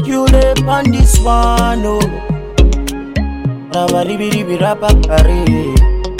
you live on this one, oh. Rabaribiribirabakare.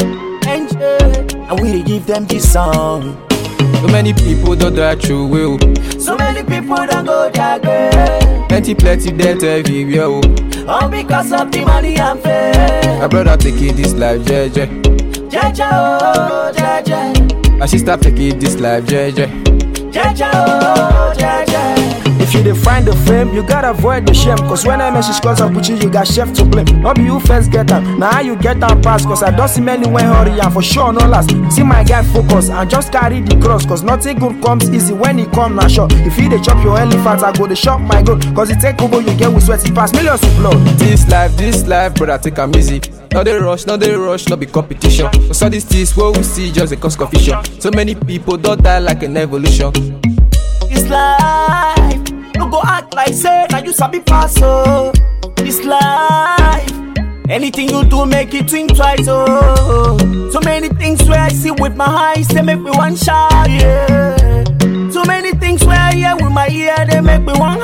And we dey give them this song. So many people don't die true will. So many people don't go their grave. Plenty, plenty death everywhere. Oh. All because of the money and fame. My brother taking this life, jeje. Jaja, oh, jaja. My sister taking this life, jeje. Jaja, oh, jaja. If you dey find the fame, you gotta avoid the shame. Cause when I message calls up with you, you got chef to blame. Not be you first get am, now how you get am pass. Cause I don't see many when hurry and for sure no last. See my guy focus and just carry the cross. Cause nothing good comes easy when it come na sure. If you dey chop your elephant, I go dey chop my goat. Cause it take over you get with sweat, it pass millions with blood. This life, this life, brother, take am easy. No dey rush, no dey rush, no be competition. Cause all these things what we see just a cause confusion. So many people don't die like an evolution. This life, no go act like say now you sabi pass oh. This life, anything you do make it think twice oh. So many things where I see with my eyes they make me one shy yeah. So many things where I hear with my ear they make me one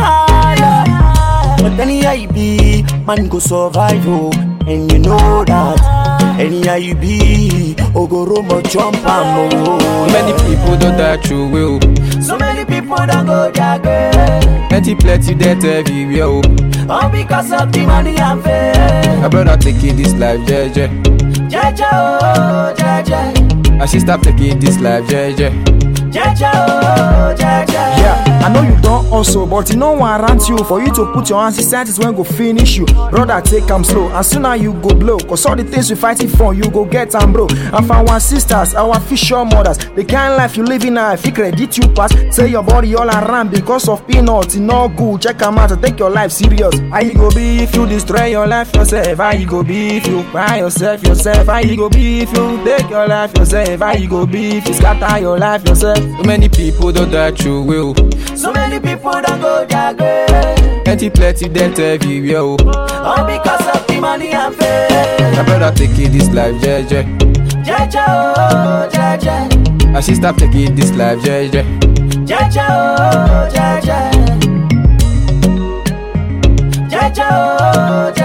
higher. But anyhow you be, man go survive oh, and you know that. Anyhow you be, ogoromo jump am oh. Many people don't die true will. So many people don't go their grave. Plenty, plenty death everywhere. Oh. All because of the money and fame. My brother taking this life, jeje. Jaja, oh, jaja. My sister taking this life, jeje. Jaja, oh, jaja. Yeah, I know you don't also, but you know one around you for you to put your hands inside is when go finish you. Brother, take am slow, and sooner you go blow. Cause all the things you fighting for, you go get am bro. And for our sisters, our fisher mothers, the kind life you living now, if you credit you pass, say your body all around because of peanuts, it no good. Check am out, take your life serious. How you go be if you destroy your life yourself? How you go be if you buy yourself yourself? How you go be if you take your life yourself? How you go be if you scatter your life yourself? So many people don't die true will. So many people don't go their grave. Plenty, plenty death everywhere. Oh. All because of the money and fame. My brother taking this life, jeje. Jaja, oh, jaja. My sister taking this life, jeje. Jaja, oh, jaja. Jaja, oh, jaja.